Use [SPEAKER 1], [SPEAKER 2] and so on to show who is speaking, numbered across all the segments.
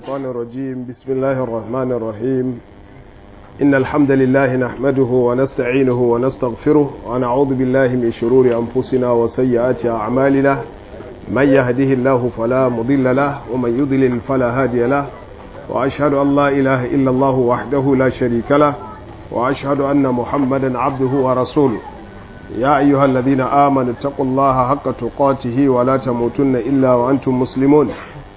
[SPEAKER 1] الشيطان الرجيم بسم الله الرحمن الرحيم إن الحمد لله نحمده ونستعينه ونستغفره ونعوذ بالله من شرور أنفسنا وسيئات أعمالنا من يهده الله فلا مضل له ومن يضلل فلا هادي له وأشهد أن لا إله إلا الله وحده لا شريك له وأشهد أن محمدا عبده ورسوله يا أيها الذين آمنوا اتقوا الله حق تقاته ولا تموتن إلا وأنتم مسلمون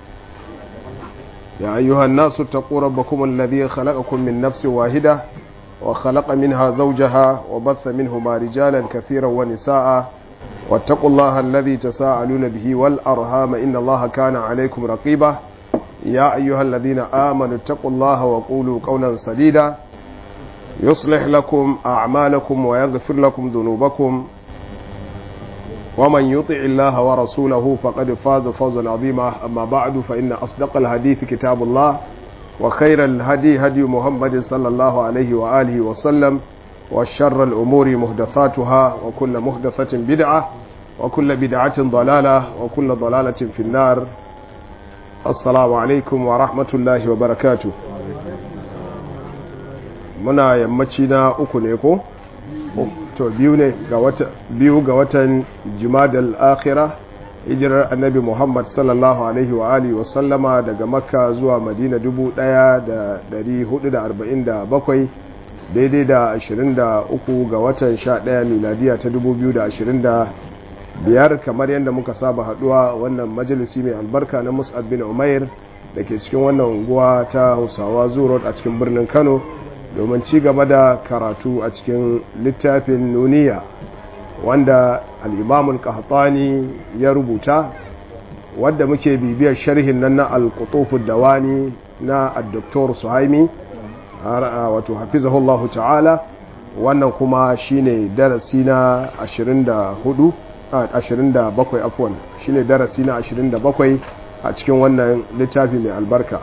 [SPEAKER 1] يا أيها الناس اتقوا ربكم الذي خلقكم من نفس واحدة وخلق منها زوجها وبث منهما رجالا كثيرا ونساء واتقوا الله الذي تساءلون به والأرهام إن الله كان عليكم رقيبا يا أيها الذين آمنوا اتقوا الله وقولوا قولا سديدا يصلح لكم أعمالكم ويغفر لكم ذنوبكم ومن يطع الله ورسوله فقد فاز فوزا عظيما أما بعد فإن أصدق الحديث كتاب الله وخير الهدي هدي محمد صلى الله عليه وآله وسلم وشر الأمور مهدثاتها وكل مهدثة بدعة وكل بدعة ضلالة وكل ضلالة في النار السلام عليكم ورحمة الله وبركاته muna yammaci na uku ne ko to biyu ne ga wata biyu ga watan jumadal akhira hijirar annabi muhammad sallallahu alaihi wa alihi wa sallama daga makka zuwa madina 1447 daidai da 23 ga watan 11 miladiya ta 2025 kamar yadda muka saba haduwa wannan majalisi mai albarka na mus'ab bin umair da ke cikin wannan unguwa ta hausawa zurot a cikin birnin kano domin ci gaba da karatu a cikin littafin nuniya wanda al'imamun kahatani ya rubuta wadda muke bibiyar sharhin nan na alkutufin dawani na addoktor suhaimi wato hafizahullahu ta'ala wannan kuma shine darasi na 24 27 afwan shine darasi na 27 a cikin wannan littafi mai albarka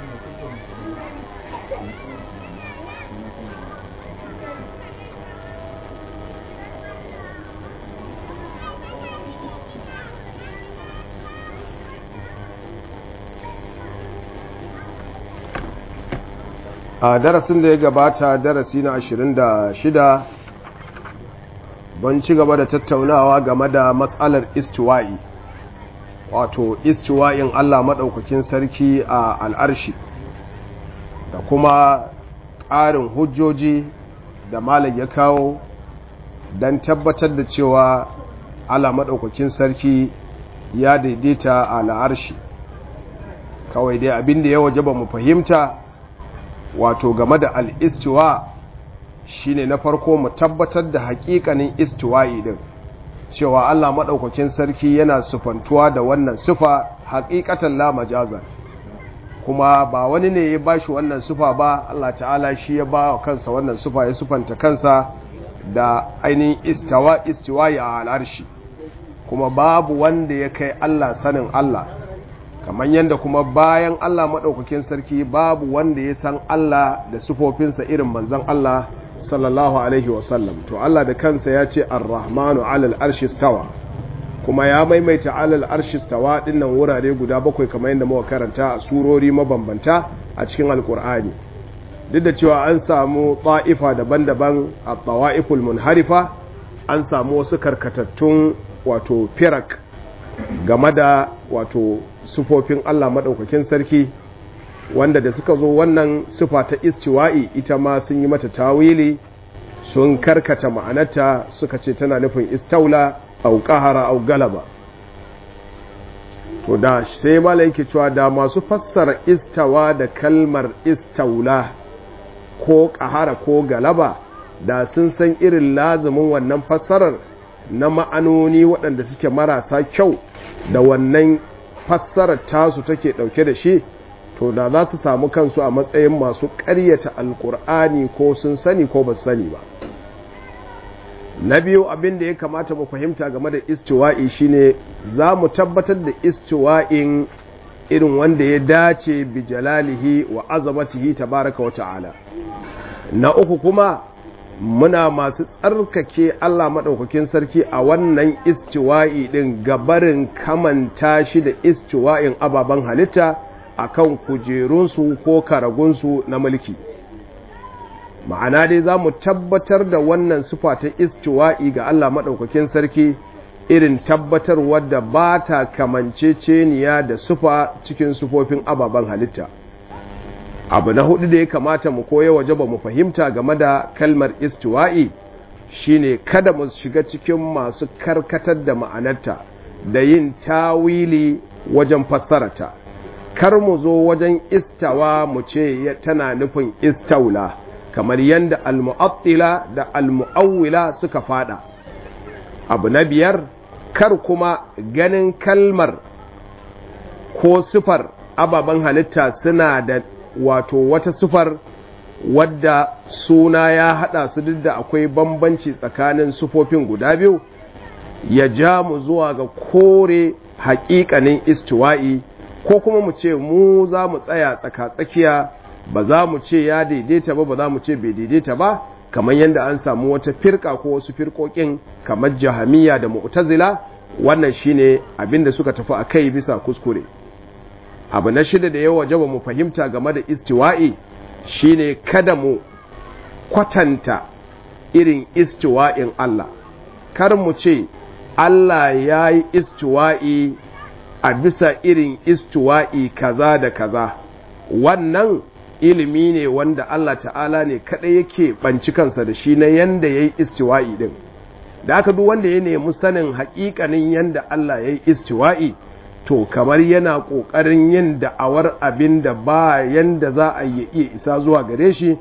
[SPEAKER 1] a darasin da ya gabata darasi na 26 ban ci gaba da tattaunawa game da matsalar istiwa'i wato istiwa'in Allah maɗaukakin sarki a al'arshi da kuma ƙarin hujjoji da malam ya kawo don tabbatar da cewa Allah maɗaukakin sarki ya daidaita a al'arshi kawai dai abin da ya waje ba mu fahimta wato game da al'istuwa shi ne na farko mu tabbatar da hakikanin istuwa'i din cewa Allah maɗaukakin sarki yana sufantuwa da wannan sufa hakikatan la majazan kuma ba wani ne ya bashi wannan sufa ba Allah ta'ala shi ya ba wa kansa wannan sufa ya sufanta kansa da ainihin istawa istiwa'i a al'arshi kuma babu wanda ya kai Allah sanin Allah kamar yadda kuma bayan Allah maɗaukakin sarki babu wanda ya san Allah da sufofinsa irin manzan Allah sallallahu Alaihi wasallam to Allah da kansa ya ce ar-rahmanu alal arshistawa kuma ya maimaita alal arshistawa dinnan wurare guda bakwai kamar yadda muka karanta a surori mabambanta a cikin alkur'ani duk da cewa an samu ta'ifa daban-daban a tawa'iful munharifa an samu wasu karkatattun wato firak game da wato sufofin Allah maɗaukakin sarki wanda da suka zo wannan sufa ta istiwa'i ita ma sun yi mata tawili sun karkata ma'anarta suka ce tana nufin istaula au qahara au galaba to da sai malaiki cewa da masu fassara istawa da kalmar istaula ko qahara ko galaba da sun san irin lazumin wannan fassarar na ma'anoni waɗanda suke marasa kyau da wannan fassarar tasu take ɗauke da shi to da za su samu kansu a matsayin masu ƙaryata alkur'ani ko sun sani ko ba sani ba na biyu abin da ya kamata mu fahimta game da istiwa'i shine za mu tabbatar da istiwa'in irin wanda ya dace bi jalalihi wa azamatihi tabaraka wa ta'ala na uku kuma muna masu tsarkake Allah maɗaukakin sarki a wannan istiwa'i ɗin gabarin kamanta shi da istiwa'in ababen halitta akan kujerunsu ko karagunsu na mulki ma'ana dai za mu tabbatar da wannan sufa ta istiwa'i ga Allah maɗaukakin sarki irin tabbatar wadda ba ta kamanceceniya da sufa cikin sufofin ababen halitta abu na hudu da ya kamata mu koya waje ba mu fahimta game da kalmar istiwa'i shine kada mu shiga cikin masu karkatar da ma'anarta da yin tawili wajen fassarata kar mu zo wajen istawa mu ce tana nufin istaula kamar yadda almu'attila da almu'awwila suka fada abu na biyar kar kuma ganin kalmar ko sifar ababen halitta suna da wato wata sifar wadda suna ya hada su duk da akwai bambanci tsakanin sufofin guda biyu ya ja mu zuwa ga kore haƙiƙanin istiwa'i ko kuma mu ce mu za mu tsaya tsaka-tsakiya ba za mu ce ya daidaita ba ba za mu ce bai daidaita ba kamar yadda an samu wata firka ko wasu firkokin kamar jahamiya da mu'tazila wannan shine abin da suka tafi a kai bisa kuskure abu na shida da yawa jaba mu fahimta game da istiwa'i shine kada mu kwatanta irin istiwa'in Allah kar mu ce Allah ya yi istiwa'i a bisa irin istiwa'i kaza da kaza wannan ilimi ne wanda Allah ta'ala ne kaɗai yake ɓanci kansa da shi na yanda ya yi istiwa'i ɗin da aka duk wanda ya nemi sanin haƙiƙanin yanda Allah ya yi istiwa'i to kamar yana ƙoƙarin yin da'awar abin da ba yanda za a yi iya isa zuwa gare shi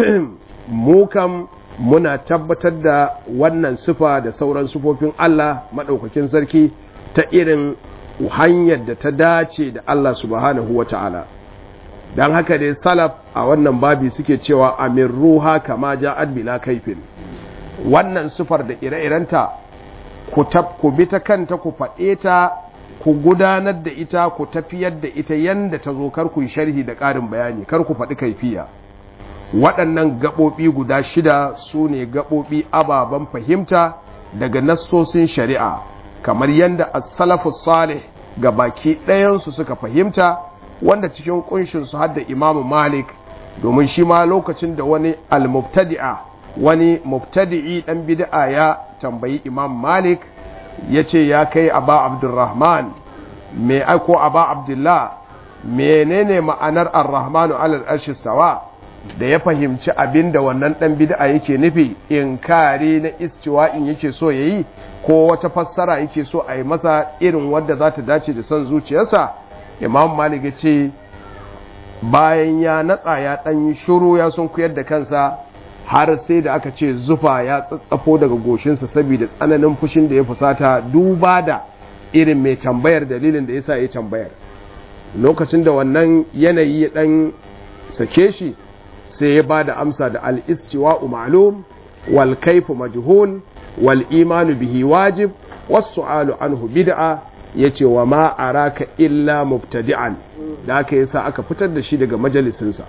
[SPEAKER 1] mu kam muna tabbatar da wannan sufa da sauran sufofin Allah maɗaukakin sarki ta irin hanyar da ta dace da Allah subhanahu wa ta'ala don haka dai salaf a wannan babi suke cewa amin ruha kama ja'ad bila kaifin wannan sufar da ire-irenta ku bi ta kanta ku faɗe ta ku gudanar da ita ku tafiyar da ita yanda ta zo kar ku yi sharhi da ƙarin bayani kar ku faɗi kaifiya waɗannan gaɓoɓi guda shida su ne gaɓoɓi ababen fahimta daga nassosin shari'a kamar yadda as-salafu salih ga baki ɗayansu suka fahimta wanda cikin ƙunshinsu har da imamu malik domin shi ma lokacin da wani al-mubtadi'a wani mubtadi'i ɗan bid'a ya tambayi imam malik ya ce ya kai aba abdurrahman me aiko aba abdullah menene ma'anar ar-rahmanu alal arshi stawa da ya fahimci abin da wannan ɗan bid'a yake nufi inkari na istiwa'in yake so ya yi ko wata fassara yake so a yi masa irin wadda za ta dace da son zuciyarsa imam malik ya ce bayan ya natsa ya ɗan yi shuru ya sun kuyar da kansa har sai da aka ce zufa ya tsatsafo daga goshinsa saboda tsananin fushin da ya fusata duba da irin mai tambayar dalilin da ya sa ya tambayar lokacin da wannan yanayi ya ɗan sake shi sai ya ba da amsa da al'istiwa'u ma'alum wal kaifu majhul wal imanu bihi wajib wasu alu anhu bid'a ya ce wa ma araka illa mubtadi'an da aka yi sa aka fitar da shi daga majalisinsa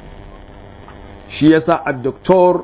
[SPEAKER 1] shi ya sa a doktor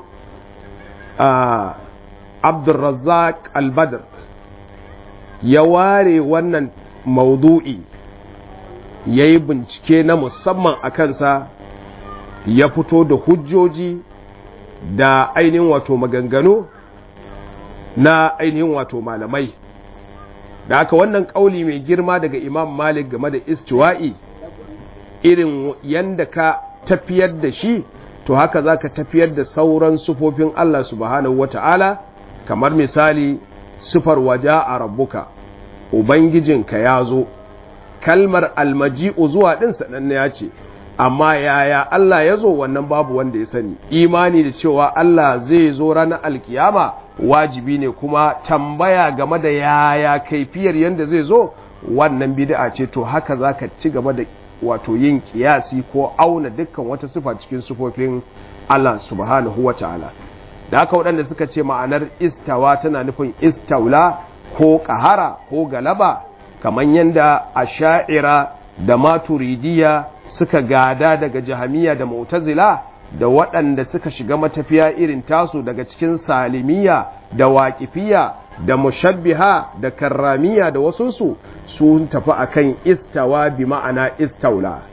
[SPEAKER 1] abdulrazak albadr ya ware wannan maudu'i ya yi bincike na musamman a kansa ya fito da hujjoji da ainihin wato maganganu na ainihin wato malamai da aka wannan ƙauli mai girma daga imam malik game da istiwa'i irin yanda ka tafiyar da shi to haka za ka tafiyar da sauran sufofin Allah subhanahu wa ta'ala kamar misali sufar waja a rabbuka ubangijinka ya zo kalmar almaji'u zuwa ɗin sananne ya ce amma yaya Allah ya zo wannan babu wanda ya sani imani da cewa Allah zai zo ranar alkiyama wajibi ne kuma tambaya game da yaya kaifiyar yadda zai zo wannan bid'a ce to haka zaka ci gaba da wato yin kiyasi ko auna dukkan wata sifa cikin sifofin Allah subhanahu ta'ala. da haka waɗanda suka ce ma'anar istawa tana nufin istaula ko ƙahara ko galaba kamar yadda asha'ira da maturidiya suka gada daga jahamiya da mu'tazila da waɗanda suka shiga matafiya irin tasu daga cikin salimiya da waƙifiya da mushabbiha da karramiya da wasunsu sun tafi akan istawa bi ma'ana istaula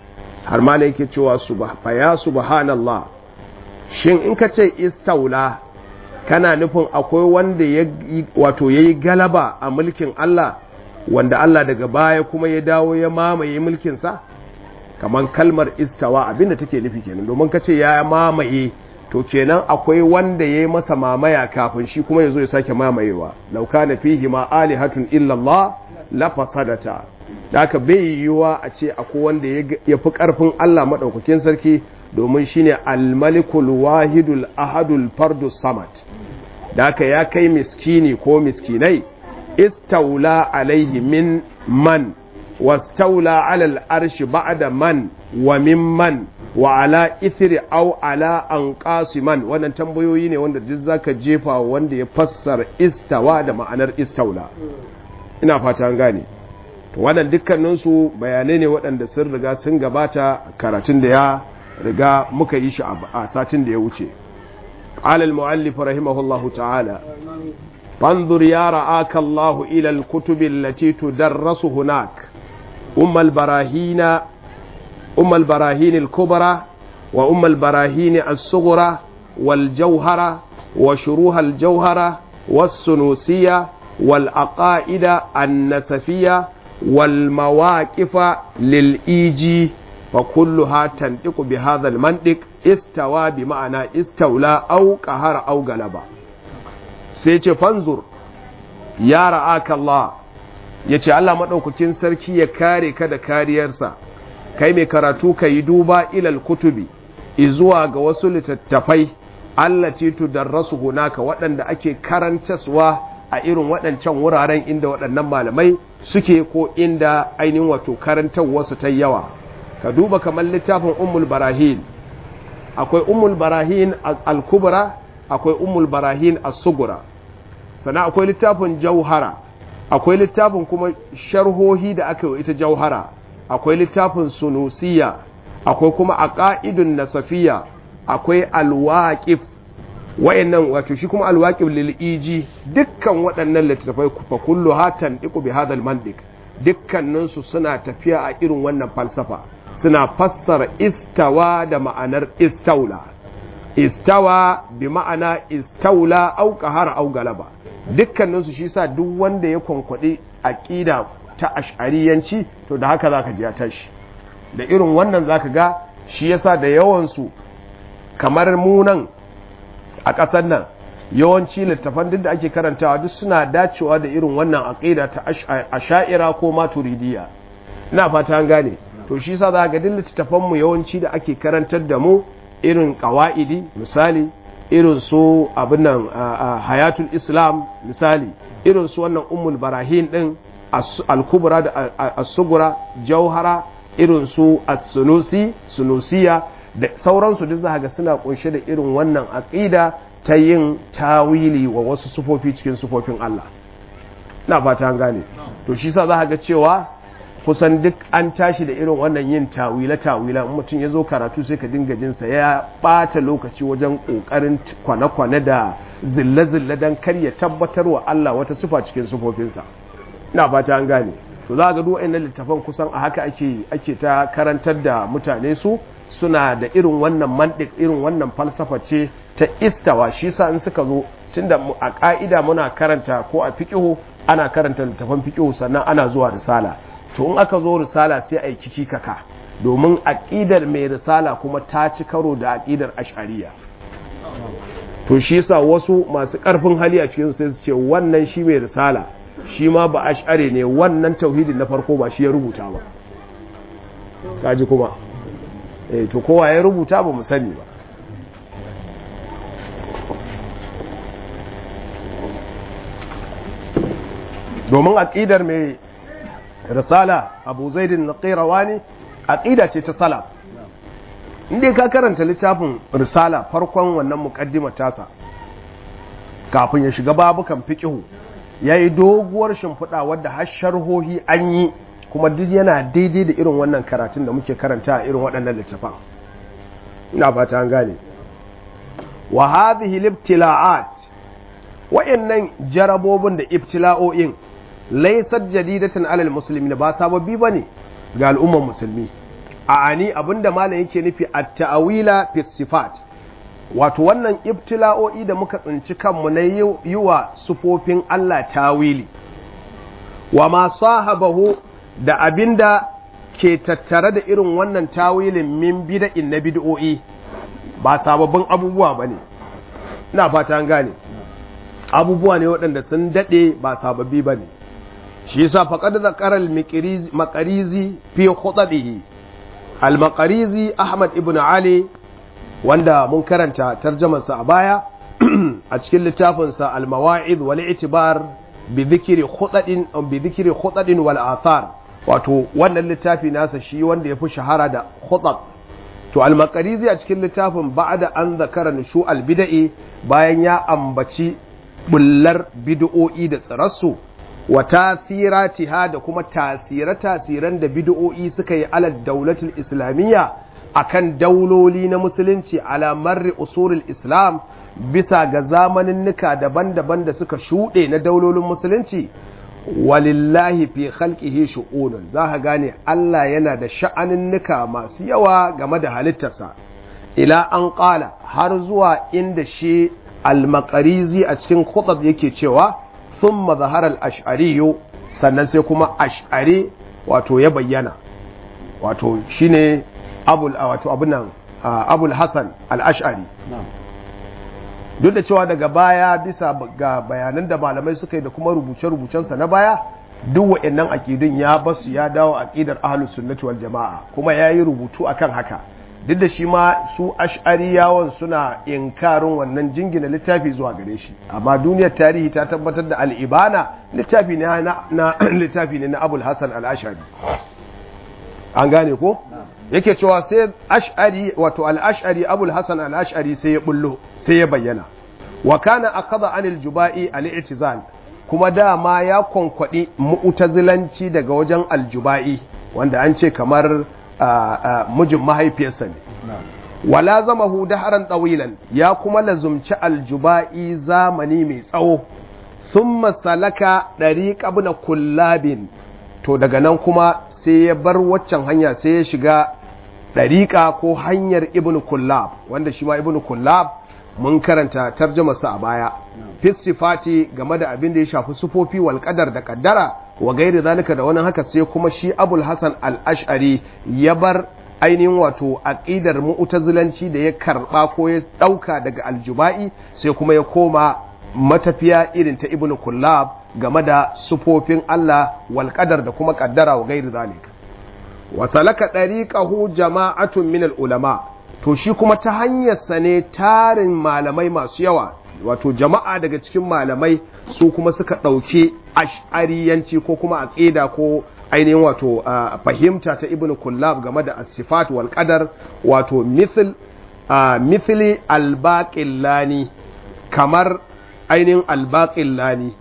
[SPEAKER 1] har ma ne yake cewa fa ya subhanallah shin in ka ce istaula kana nufin akwai wanda ya wato yayi galaba a mulkin Allah wanda Allah daga baya kuma ya dawo ya mamaye mulkin sa kamar kalmar istawa abinda take nufi kenan domin ka ce ya mamaye to kenan akwai wanda ya yi masa mamaya kafin shi kuma ya zo ya sake mamayewa lauka na fihi ma alihatun illallah la fasadata da aka bai yiwuwa a ce akwai wanda ya fi karfin Allah maɗaukakin sarki domin shine almalikul wahidul ahadul fardu samad da aka ya kai miskini ko miskinai istaula alaihi min man wastaula alal arshi ba'da man wa min man wa ala ithri aw ala anqasiman wannan tambayoyi ne wanda duk zaka jefa wanda ya fassara istawa da ma'anar istaula ina fata an gane to wannan dukkanin su bayanai ne waɗanda sun riga sun gabata karatun da ya riga muka yi shi a satin da ya wuce qala al muallif rahimahullahu ta'ala fanzur ya ra'aka Allah ila al kutub allati tudarrasu hunak umm al barahina أم البراهين الكبرى وأم البراهين الصغرى والجوهرة وشروها الجوهرة والسنوسية والأقائد النسفية والمواقف للإيجي فكلها تنطق بهذا المنطق استوى بمعنى استولى أو قهر أو غلبة سيتش فانظر يا رآك الله yace Allah madaukakin sarki ya kare ka da kariyarsa kai mai karatu ka yi duba ilal kutubi izuwa ga wasu littattafai allati tudarrasu hunaka waɗanda ake karantaswa a irin waɗancan wuraren inda waɗannan malamai suke ko inda ainihin wato karantarwarsu ta yawa ka duba kamar littafin ummul barahin akwai ummul barahin al-kubra akwai ummul barahin as-sugura sannan akwai littafin jauhara akwai littafin kuma sharhohi da aka yi ita jauhara akwai littafin sunusiya akwai kuma a ƙa'idun nasafiya akwai alwaƙif wa'annan wato shi kuma alwaƙif lil'iji dukkan waɗannan littattafai fa kullu hatan iku bi hadal mandik dukkaninsu suna tafiya a irin wannan falsafa suna fassara istawa da ma'anar istaula istawa bi ma'ana istaula au qahara au galaba dukkaninsu shi sa duk wanda ya kwankwaɗi aƙida ta ash'ariyanci to da haka zaka ji ya tashi da irin wannan zaka ga shi yasa da yawansu kamar munan a ƙasar nan yawanci littafan duk da ake karantawa duk suna dacewa da irin wannan aqida ta asha'ira ko maturidiyya ina fata an gane to shi yasa zaka ga duk littafan mu yawanci da ake karantar da mu irin qawaidi misali irin su abin nan hayatul islam misali irin su wannan ummul barahin din al-kubra da as-sugura jauhara irin su as-sunusi sunusiya da sauransu duk za ga suna kunshe da irin wannan aqida ta yin tawili wa wasu sufofi cikin sufofin Allah na fata an gane to shi sa za ga cewa kusan duk an tashi da irin wannan yin tawila tawila mutum ya zo karatu sai ka dinga jinsa ya ɓata lokaci wajen ƙoƙarin kwane-kwane da zille-zille don kar ya tabbatar wa Allah wata sufa cikin sufofinsa ina fata an gane to za ga duk wa'annan littafan kusan a haka ake ake ta karantar da mutane su suna da irin wannan mantik irin wannan falsafa ce ta istawa shi sa in suka zo tunda a ka'ida muna karanta ko a fiqihu ana karanta littafan fiqihu sannan ana zuwa risala to in aka zo risala sai a yi kiki kaka domin aqidar mai risala kuma ta ci karo da aqidar ash'ariya to shi yasa wasu masu karfin hali a cikin sai su ce wannan shi mai risala shi ma ba ash'ari ne wannan tauhidin na farko ba shi ya rubuta ba kaji kuma eh to kowa ya rubuta ba mu sani ba domin aqidar mai risala Abu Zaid al-Qayrawani aqida ce ta salaf inda ka karanta littafin risala farkon wannan muqaddimar tasa kafin ya shiga babukan fiqhu yayi doguwar shimfiɗa wadda har sharhohi an yi kuma duk yana daidai da irin wannan karatun da muke karanta a irin waɗannan littafan ina fata an gane wa hadhihi libtila'at wa'annan jarabobin da ibtila'o'in laysat jadidatan alal muslimin ba sababbi bane ga al'ummar musulmi a'ani abinda malam yake nufi at-ta'wila fi sifat wato wannan ibtila'o'i da muka tsinci kanmu na yi wa sufofin Allah tawili wa ma sahabahu da abinda ke tattare da irin wannan tawilin min bida'in na bid'o'i ba sababbin abubuwa bane ina fata an gane abubuwa ne waɗanda sun daɗe ba sababbi bane shi yasa faqad zakara al-maqarizi fi khutbihi al-maqarizi Ahmad ibn Ali wanda mun karanta tarjamarsa a baya a cikin littafinsa al-mawa'id wal i'tibar bi dhikri khutadin bi dhikri khutadin wal athar wato wannan littafi nasa shi wanda yafi shahara da khutab to al-maqarizi a cikin littafin ba'da an zakara nushu al-bid'i bayan ya ambaci bullar bid'o'i da tsirarsu wa tasiratiha da kuma tasire-tasiren da bid'o'i suka yi alal daulatul islamiyya akan dauloli na musulunci ala marri usulul islam bisa ga zamaninnika daban-daban da suka shuɗe na daulolin musulunci walillahi fi khalqihi shu'unun za ka gane Allah yana da sha'aninnika masu yawa game da halittarsa ila an ƙala har zuwa inda shi al-maqarizi a cikin khutab yake cewa thumma zahara al-ash'ari sannan sai kuma ash'ari wato ya bayyana wato shine abul wato abunan abul hasan al-ash'ari duk da cewa daga baya bisa ga bayanan da malamai suka yi da kuma rubuce-rubucensa na baya duk wa'annan aƙidun ya basu ya dawo aƙidar ahlus sunnati wal jama'a kuma ya yi rubutu akan haka duk da shi ma su ash'ariyawan suna inkarin wannan jingina littafi zuwa gare shi amma duniyar tarihi ta tabbatar da al'ibana littafi ne na littafi ne na abul hasan al-ash'ari an gane ko yake cewa sai ash'ari wato al-ash'ari abul hasan al-ash'ari sai ya bullo sai ya bayyana wa kana akada anil juba'i al-i'tizal kuma dama ya konkwadi mu'tazilanci daga wajen al-juba'i wanda an ce kamar mijin mahaifiyarsa ne wala zamahu daharan tawilan ya kuma lazumci al-juba'i zamani mai tsawo thumma salaka dariq ibn kullabin to daga nan kuma sai ya bar waccan hanya sai ya shiga ɗariƙa ko hanyar ibn kullab wanda shi ma ibn kullab mun karanta tarjamarsa a baya fisifati game da abin da ya shafi sufofi wal qadar da kaddara wa gairi zalika da wani haka sai kuma shi abul hasan al-ash'ari ya bar ainihin wato aqidar mu'tazilanci da ya karba ko ya dauka daga aljuba'i sai kuma ya koma matafiya irin ta ibn kullab game da sufofin Allah wal qadar da kuma kaddara wa gairi zalika wa salaka dariqahu jama'atun min ulama to shi kuma ta hanyarsa ne tarin malamai masu yawa wato jama'a daga cikin malamai su kuma suka ɗauke ash'ariyanci ko kuma aqida ko ainihin wato fahimta ta ibnu kullab game da as-sifat wal qadar wato mithl mithli al-baqillani kamar ainihin al-baqillani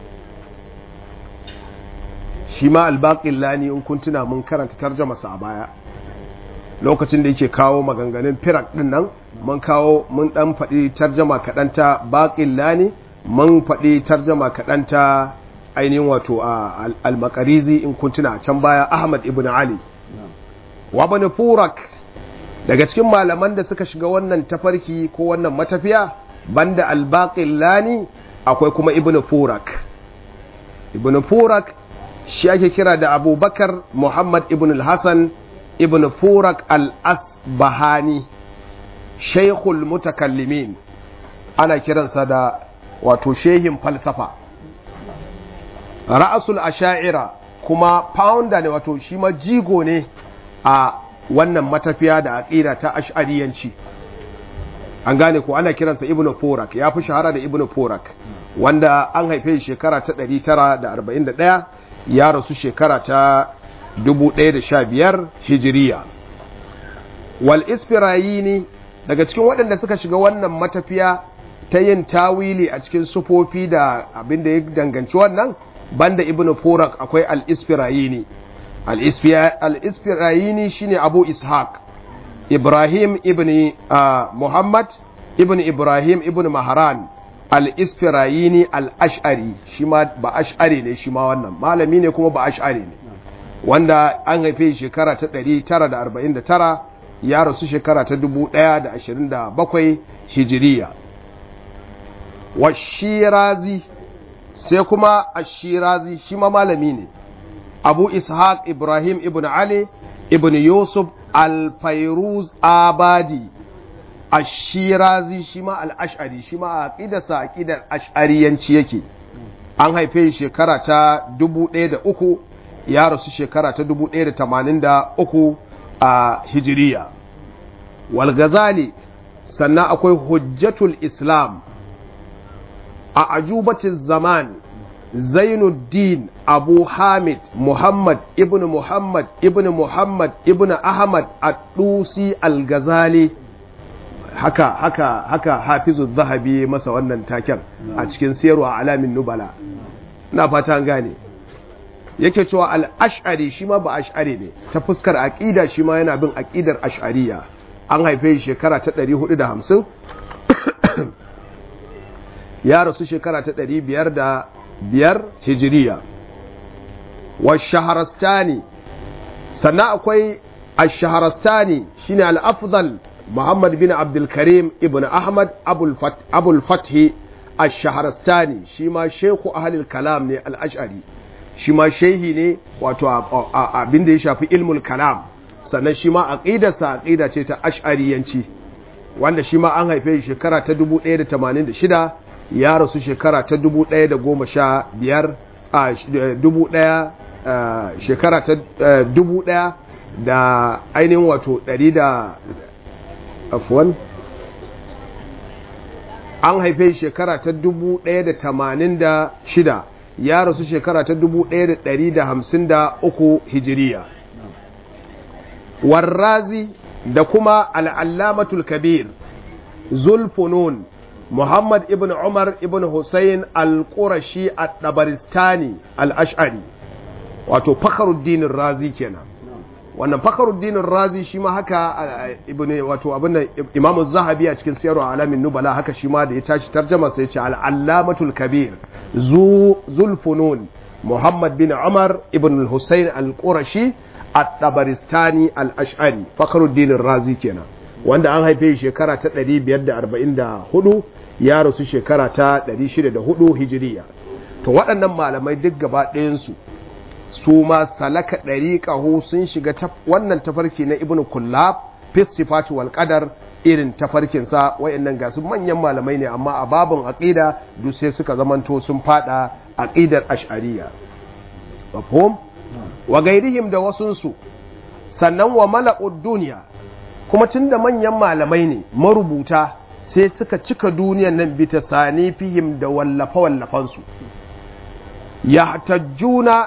[SPEAKER 1] shi ma albaƙillani in kun tuna mun karanta tarjamasa a baya lokacin da yake kawo maganganun firak din nan mun kawo mun dan faɗi tarjama kaɗan ta baƙillani mun faɗi tarjama kaɗan ta ainihin wato a almakarizi in kun tuna a can baya ahmad ibn ali wa bani furak daga cikin malaman da suka shiga wannan tafarki ko wannan matafiya banda albaƙillani akwai kuma ibn furak ibn furak shi ake kira da abubakar muhammad ibn al-hassan ibn furak al-asbahani shaikhul mutakallimin ana kiransa da wato shehin falsafa ra'asul asha'ira kuma founder ne wato shi ma jigo ne a wannan matafiya da aqida ta ash'ariyanci an gane ko ana kiransa ibn furak ya fi shahara da ibn furak wanda an haife shekara ta 941 ya rasu shekara ta 1015 hijiriya wal isfirayini daga cikin waɗanda suka shiga wannan matafiya ta yin tawili a cikin sufofi da abin da ya danganci wannan banda ibn furak akwai al isfirayini al isfirayini shine abu ishaq ibrahim ibn muhammad ibn ibrahim ibn maharan al-isfirayini al-ash'ari shi ma ba ash'ari ne shi ma wannan malami ne kuma ba ash'ari ne wanda an haife shekara ta 949 ya rasu shekara ta 1027 hijiriya wa shirazi sai kuma ashirazi shi ma malami ne abu ishaq ibrahim ibn ali ibn yusuf al-fairuz abadi ashirazi shi ma al-ash'ari shi ma aqidarsa aqidar ash'ariyanci yake an haife shekara ta 1003 ya rasu shekara ta 1083 a hijiriya wal ghazali sannan akwai hujjatul islam a ajubatin zaman zainuddin abu hamid muhammad ibn muhammad ibn muhammad ibn ahmad ad-dusi al-ghazali haka haka haka hafizu zahabi masa wannan taken a cikin siyarwa alamin nubala na fata an gane yake cewa al-ash'ari shi ma ba ash'ari ne ta fuskar aqida shi ma yana bin aqidar ash'ariya an haife shekara ta 450 ya rasu shekara ta ɗari biyar da biyar hijiriya wa shaharastani sannan akwai a shaharastani shine al-afdal muhammad bin abdulkarim ibn ahmad abul fathi a shaharastani shi ma sheku ahalil kalam ne al-ash'ari shi ma shehi ne wato abin da ya shafi ilmul kalam sannan shi ma aqidarsa aqida ce ta ash'ariyanci wanda shi ma an haife shekara ta 1086 ya rasu shekara ta dubu ɗaya da goma sha biyar a dubu ɗaya shekara ta dubu ɗaya da ainihin wato ɗari da afuwan an haife shekara ta dubu ɗaya da tamanin da shida ya rasu shekara ta dubu ɗaya da ɗari da hamsin da uku hijiriya warrazi da kuma al'allamatul kabir zulfunun Muhammad ibn Umar ibn Hussein al-Qurashi al-Dabaristani al-Ash'ari wato Fakhruddin Razi kenan wannan Fakhruddin Razi shi ma haka ibn wato abin Imam Zahabi a cikin Siyar Alamin Nubala haka shi ma da ya tashi tarjuma sai ya ce al-Allamatul Kabir zu Zulfunun Muhammad bin Umar ibn Hussein al-Qurashi al-Dabaristani al-Ash'ari Fakhruddin Razi kenan wanda an haife shekara ta 544 ya rasu shekara ta 604 hijiriya to waɗannan malamai duk gaba ɗayansu su ma salaka ɗariƙahu sun shiga wannan tafarki na ibn kullab fis sifatu wal qadar irin tafarkinsa wayannan ga su manyan malamai ne amma a babin aqida duk sai suka zamanto sun fada aqidar ash'ariyya mafhum wa gairihim da wasunsu sannan wa mala'ud duniya kuma tunda manyan malamai ne marubuta sai suka cika duniyan nan bi sani fihim da wallafa-wallafansu ya tajjuna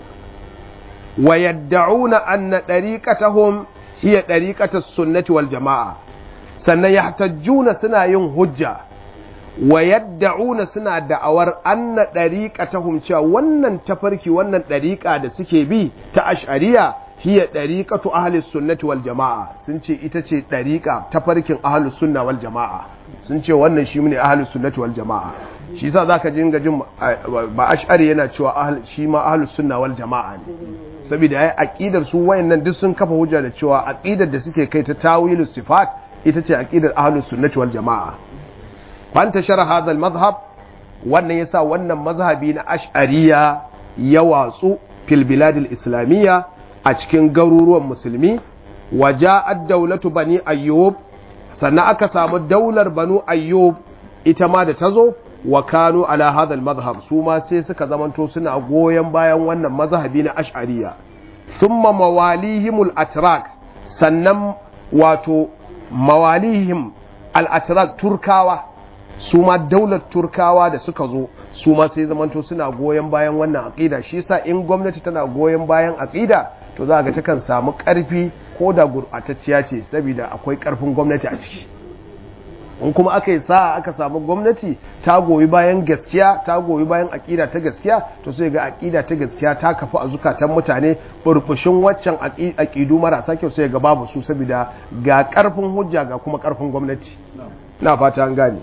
[SPEAKER 1] wa yadda'una anna ɗariƙatahum hiya ɗariƙatar sunnati wal jama'a sannan ya tajjuna suna yin hujja wa yadda'una suna da'awar anna ɗariƙatahum cewa wannan tafarki wannan ɗariƙa da suke bi ta ash'ariya hiya ɗariƙatu ahlus sunnati wal jama'a sun ce ita ce ɗariƙa tafarkin ahlus sunna wal jama'a sun ce wannan shi ne ahlus sunnati wal jama'a shi yasa zaka ji ga jin ba ash'ari yana cewa shi ma ahlus sunna wal jama'a ne saboda yayi aqidar su wayannan duk sun kafa hujja da cewa aqidar da suke kai ta tawilus sifat ita ce aqidar ahlus sunnati wal jama'a fanta shara hadha al madhhab wannan yasa wannan mazhabi na ash'ariya ya watsu fil bilad al islamiyya a cikin garuruwan musulmi waja'ad daulatu bani ayyub sannan aka samu daular banu ayyub ita ma da ta zo wa kanu ala hadal mazhab su ma sai suka zamanto suna goyon bayan wannan mazhabi na ash'ariya thumma mawalihimul atrak sannan wato mawalihim al atrak turkawa su ma daular turkawa da suka zo su ma sai zamanto suna goyon bayan wannan aqida shi yasa in gwamnati tana goyon bayan aqida to za ga takan samu karfi ko da gurɓatacciya ce saboda akwai ƙarfin gwamnati a ciki in kuma aka yi sa'a aka samu gwamnati ta goyi bayan gaskiya ta goyi bayan aƙida ta gaskiya to sai ga aƙida ta gaskiya ta kafu a zukatan mutane burbushin waccan aƙidu marasa kyau sai ga babu su saboda ga ƙarfin hujja ga kuma ƙarfin gwamnati na fata an gane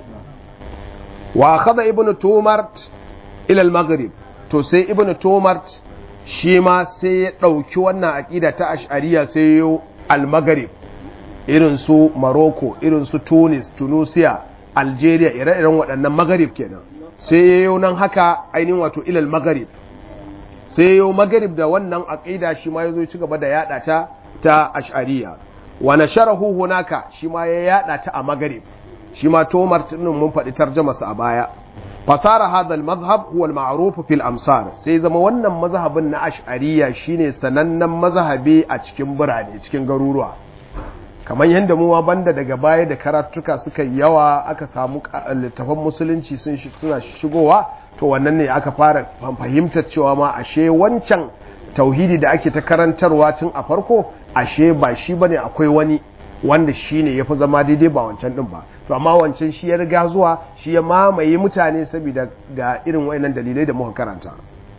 [SPEAKER 1] wa akhadha ibnu tumart ila al-maghrib to sai ibnu tumart shi ma sai ya ɗauki wannan aƙida ta ash'ariya sai ya al-maghrib irin su Morocco irin su Tunis Tunisia Algeria ire-iren waɗannan maghrib kenan sai ya yi nan haka ainihin wato ilal maghrib sai ya yi maghrib da wannan aƙida shi ma ya zo ci gaba da yaɗa ta ta ash'ariya wa nasharahu hunaka shi ma ya yaɗa ta a maghrib shi ma tomar tunin mun faɗi tarjamasa a baya fasara hadha al-madhhab huwa al-ma'ruf fi al-amsar sai zama wannan mazhabin na ash'ariya shine sanannen mazhabi a cikin birane cikin garuruwa kamar yadda mu banda daga baya da karatuka suka yawa aka samu littafan musulunci sun suna shigowa to wannan ne aka fara fahimtar cewa ma ashe wancan tauhidi da ake ta karantarwa tun a farko ashe ba shi bane akwai wani wanda shi ne ya fi zama daidai ba wancan ɗin ba to amma wancan shi ya riga zuwa shi ya mamaye mutane saboda ga irin wayannan dalilai da muka karanta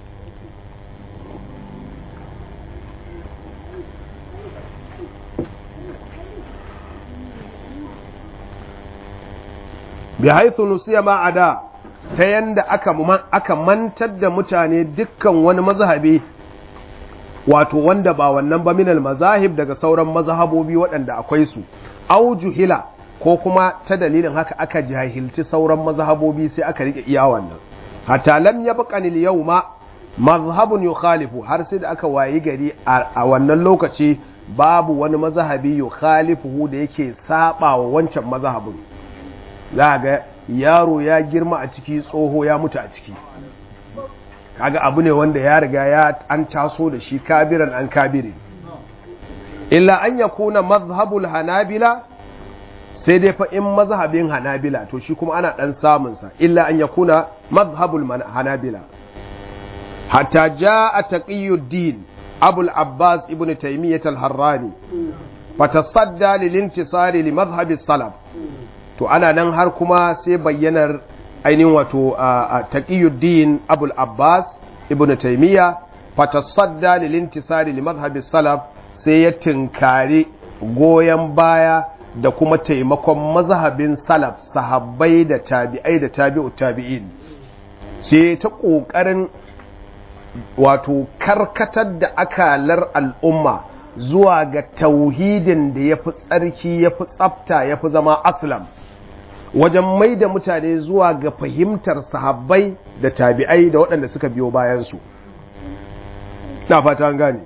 [SPEAKER 1] bi haithu nusiya ma ada ta yanda aka aka mantar da mutane dukkan wani mazhabi wato wanda ba wannan ba minal mazahib daga sauran mazhabobi waɗanda akwai su au juhila ko kuma ta dalilin haka aka jahilci sauran mazhabobi sai aka rike iya wannan hatta lam yabqani al-yawma mazhabun yukhalifu har sai da aka wayi gari a wannan lokaci babu wani mazhabi yukhalifu da yake saba wa wancan mazhabin za ga yaro ya girma a ciki tsoho ya mutu a ciki kaga abu ne wanda ya riga ya an taso da shi kabiran an kabiri illa an ya kuna mazhabul hanabila sai dai fa in mazhabin hanabila to shi kuma ana dan samunsa illa an ya kuna mazhabul hanabila hatta jaa taqiyuddin abul abbas ibn taymiyyah al-harrani fatasadda lil intisari li madhhabi salaf to ana nan har kuma sai bayyanar ainihin wato a taqiyuddin abul abbas ibn taymiya fatasadda lil intisari li madhhabi salaf sai ya tinkari goyon baya da kuma taimakon mazhabin salaf sahabbai da tabi'ai da tabi'u tabi'in sai ta kokarin wato karkatar da akalar al'umma zuwa ga tauhidin da ya fi tsarki ya fi tsafta ya fi zama aslam wajen mai da mutane zuwa ga fahimtar sahabbai da tabi'ai da waɗanda suka biyo bayansu na fata an gane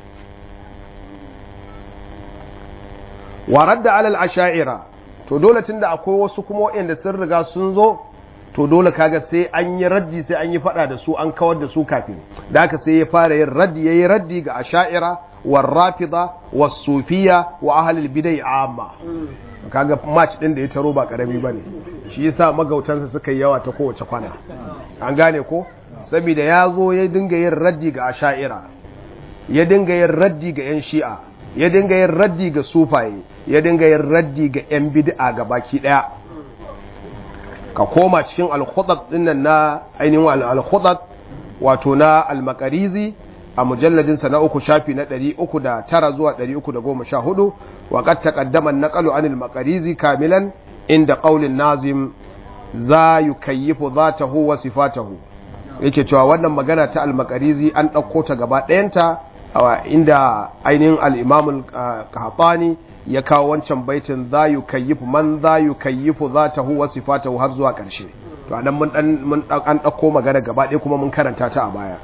[SPEAKER 1] warar da alal asha'ira to dole tun da akwai wasu kuma waɗanda sun riga sun zo to dole kaga sai an yi raddi sai an yi fada da su an kawar da su kafin da haka sai ya fara yin raddi yayi raddi ga asha'ira war rafida was sufiya wa ahlul bidai amma kaga match din da ya taro ba karami bane shi yasa magautansa suka yi yawa ta kowace kwana an gane ko saboda ya zo ya dinga yin raddi ga asha'ira ya dinga yin raddi ga yan shi'a ya dinga yin raddi ga sufaye ya dinga yin raddi ga yan bid'a ga baki daya ka koma cikin al-khudat dinnan na ainihin al-khudat wato na al-maqarizi a mujalladin sa na uku shafi na 309 zuwa 314 wa qad taqaddama an-naqlu anil maqarizi kamilan inda qaulin nazim za yukayyifu dhatahu wa sifatahu yake cewa wannan magana ta al-maqarizi an dauko ta gaba ɗayanta inda ainihin al-imam al-qahtani ya kawo wancan baitin za yu kayyifu man za yu kayyifu za ta huwa sifatahu har zuwa ƙarshe to anan mun dan mun an dauko magana gaba ɗaya kuma mun karanta ta a baya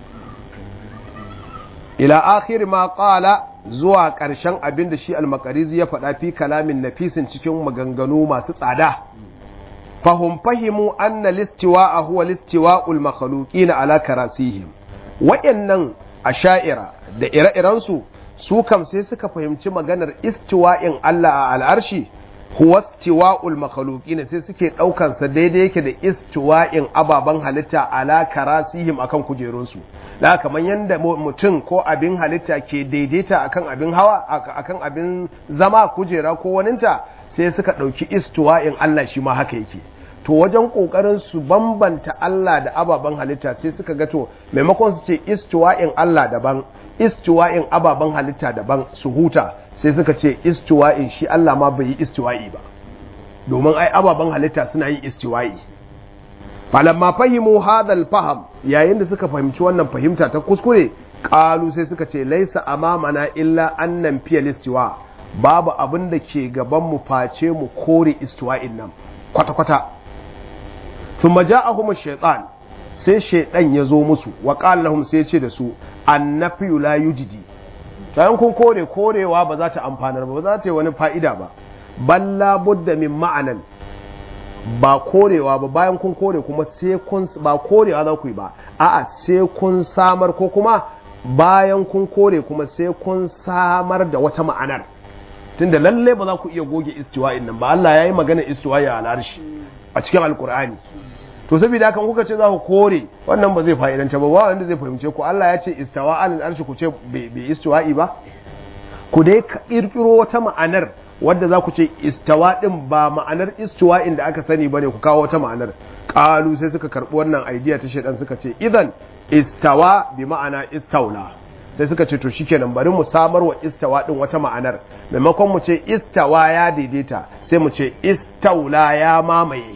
[SPEAKER 1] ila akhir ma qala zuwa ƙarshen abin da shi al-maqarizi ya faɗa fi kalamin nafisin cikin maganganu masu tsada fahum fahimu anna listiwa'a huwa listiwa'ul makhluqina ala karasihim wa'annan asha'ira da ire-irensu su kam sai suka fahimci maganar istiwa'in Allah a al'arshi huwa istiwa'ul makhluqina sai suke daukan sa daidai yake da istiwa'in ababan halitta ala karasihim akan kujerunsu da kamar yanda mutum ko abin halitta ke daidaita akan abin hawa akan abin zama kujera ko waninta sai suka dauki istiwa'in Allah shi ma haka yake to wajen kokarin su bambanta Allah da ababen halitta sai suka ga to maimakon su ce istiwa'in Allah daban istiwa'in ababen halitta daban su huta sai suka ce istiwa'in shi Allah ma bai yi istiwa'i ba domin ai ababen halitta suna yin istiwa'i falamma fahimu hadal faham yayin da suka fahimci wannan fahimta ta kuskure qalu sai suka ce laisa amamana illa annan fiye listiwa babu abin da ke gaban mu face mu kore istiwa'in nan kwata kwata thumma ja'ahum ash-shaytan sai shaydan ya zo musu wa qala lahum sai ya ce da su annafiyu la yujidi bayan kun kore korewa ba za ta amfanar ba ba za ta yi wani fa'ida ba balla budda min ma'anan ba korewa ba bayan kun kore kuma sai kun ba korewa za ku yi ba a'a sai kun samar ko kuma bayan kun kore kuma sai kun samar da wata ma'anar tunda lalle ba za ku iya goge istiwa'in nan ba Allah ya yi magana istiwa'i a al'arshi a cikin alkur'ani to saboda haka kuka ce za ku kore wannan ba zai fa'idanta ba ba wanda zai fahimce ku Allah ya ce istawa alal arshi ku ce bai istiwa'i ba ku dai kirkiro wata ma'anar wadda za ku ce istawa din ba ma'anar istiwa'in da aka sani bane ku kawo wata ma'anar qalu sai suka karbi wannan idea ta shedan suka ce idan istawa bi ma'ana istaula sai suka ce to shikenan bari mu samar wa istawa din wata ma'anar maimakon mu ce istawa ya daidaita sai mu ce istaula ya mamaye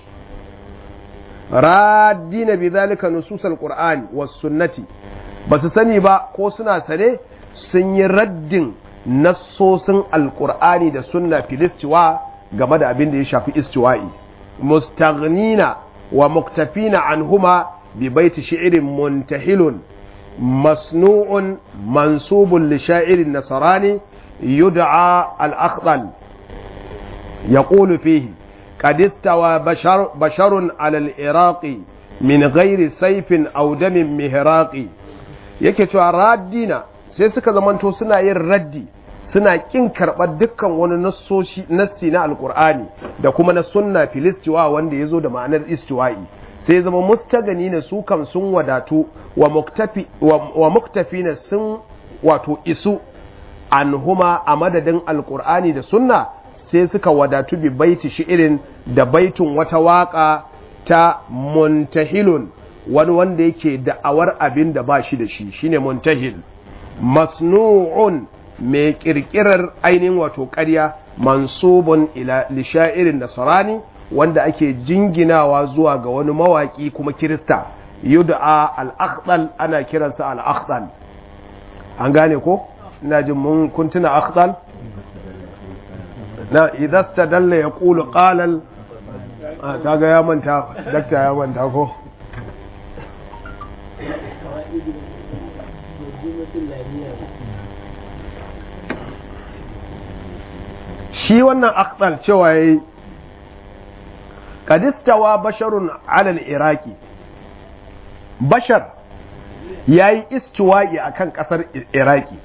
[SPEAKER 1] radina bi zalika nususal qur'ani was sunnati basu sani ba ko suna sane sun yi raddin nassosin alqur'ani da sunna filistiwa game da abin da ya shafi istiwa'i mustaghnina wa muktafina anhuma bi baiti shi'rin muntahilun masnu'un mansubun li sha'irin nasarani yud'a al-akhdal يقول فيه قد استوى بشر, بشر على العراق من غير سيف أو دم مهراق yake cewa raddina sai suka zamanto suna yin raddi suna kin karɓar dukkan wani nassi na alkur'ani da kuma na sunna filistiwa wanda ya zo da ma'anar istiwa'i sai zama mustagani ne su kam sun wadatu wa muktafi na sun wato isu anhuma a madadin alkur'ani da sunna sai suka wadatu bi baiti shi'irin da baitun wata waka ta muntahilun wani wanda yake da'awar abin da ba shi da shi shine muntahil masnu'un mai kirkirar ainihin wato ƙarya mansubun ila lisha'irin nasarani wanda ake jinginawa zuwa ga wani mawaki kuma kirista yud'a al-akhdal ana kiransa al-akhdal an gane ko ina jin mun kuntuna akhdal na idan stadalla ya ƙulu ƙalal kaga ya manta dakta ya manta ko shi wannan akhdal cewa ya yi kadistawa basharun alal iraki bashar ya yi istiwa'i a kan ƙasar iraki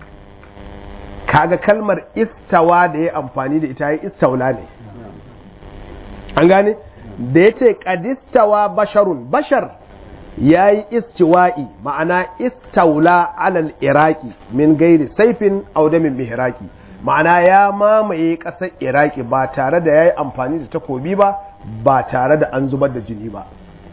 [SPEAKER 1] kaga kalmar istawa da ya amfani da ita ya istaula ne an gane da ya ce kadistawa basharun bashar ya yi istiwa'i ma'ana istaula alal iraki min gairi saifin audamin mihiraki ma'ana ya mamaye ƙasar iraki ba tare da ya yi amfani da takobi ba ba tare da an zubar da jini ba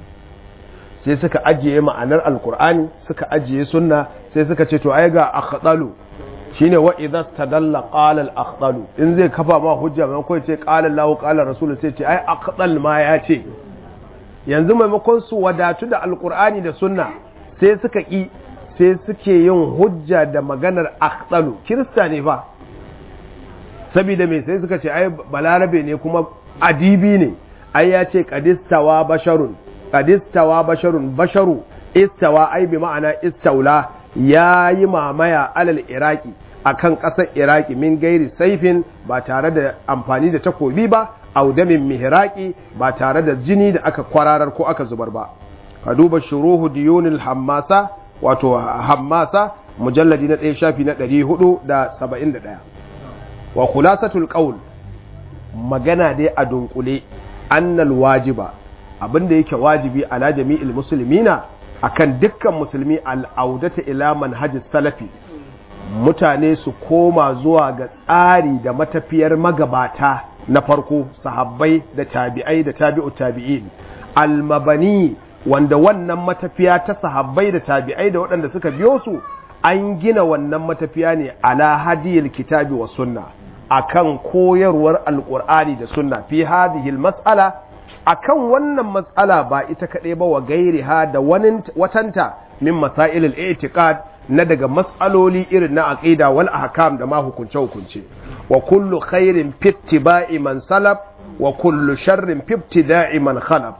[SPEAKER 1] sai suka ajiye ma'anar alkur'ani suka ajiye sunna sai suka ce to ai ga akhdalu shine wa idza stadalla qala al akhdalu in zai kafa ma hujja mai ko ce qala Allah qala rasul sai ce ai akhdal ma ya ce yanzu maimakon su wadatu da alkur'ani da sunna sai suka ki sai suke yin hujja da maganar akhdalu kirista ne fa saboda me sai suka ce ai balarabe ne kuma adibi ne ai ya ce qadistawa basharun qadistawa basharun basharu istawa ai bi ma'ana istaula ya yi mamaya alal iraki akan ƙasar iraki min gairi saifin ba tare da amfani da takobi ba audamin mihiraki ba tare da jini da aka kwararar ko aka zubar ba ka duba shuruhu diyonil hammasa wato hammasa mujalladi na ɗaya shafi na ɗari hudu da saba'in da ɗaya wa khulasatul qaul magana dai a dunkule annal wajiba abinda yake wajibi ala jami'il muslimina akan dukkan musulmi al'audata ila manhajis salafi mutane su koma zuwa ga tsari da matafiyar magabata na farko sahabbai da tabi'ai da tabi'u tabi'in almabani wanda wannan matafiya ta sahabbai da tabi'ai da waɗanda suka biyo su an gina wannan matafiya ne ala hadiyil kitabi wa sunna akan koyarwar alqur'ani da sunna fi hadhihi mas'ala akan wannan matsala ba ita kaɗai ba wa gairiha da watanta min masailul i'tiqad na daga matsaloli irin na aqida wal ahkam da ma hukunce hukunce wa kullu khairin fittiba'i man salaf wa kullu sharrin fibtida'i man khalaf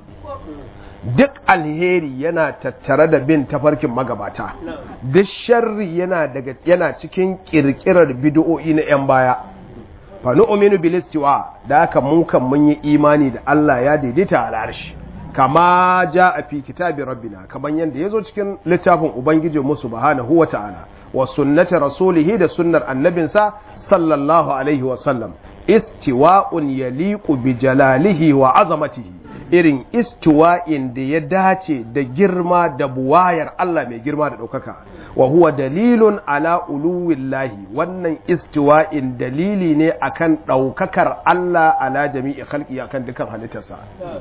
[SPEAKER 1] duk alheri yana tattare da bin tafarkin magabata duk sharri yana daga yana cikin kirkirar bid'o'i na yan baya fa nu'minu bil istiwa da haka mun kan mun yi imani da Allah ya daidaita a arshi kama a fi kitabi rabbina kaman yanda yazo cikin littafin ubangiji mu subhanahu wa ta'ala wa sunnati rasulihi da sunnar annabinsa sallallahu alaihi wa sallam istiwa'un yaliqu bi jalalihi wa azamatihi irin istiwa'in da ya dace da girma da buwayar Allah mai girma da ɗaukaka wa huwa dalilun ala uluwillahi wannan istiwa'in dalili ne akan ɗaukakar Allah ala jami'i khalqi akan dukan halittarsa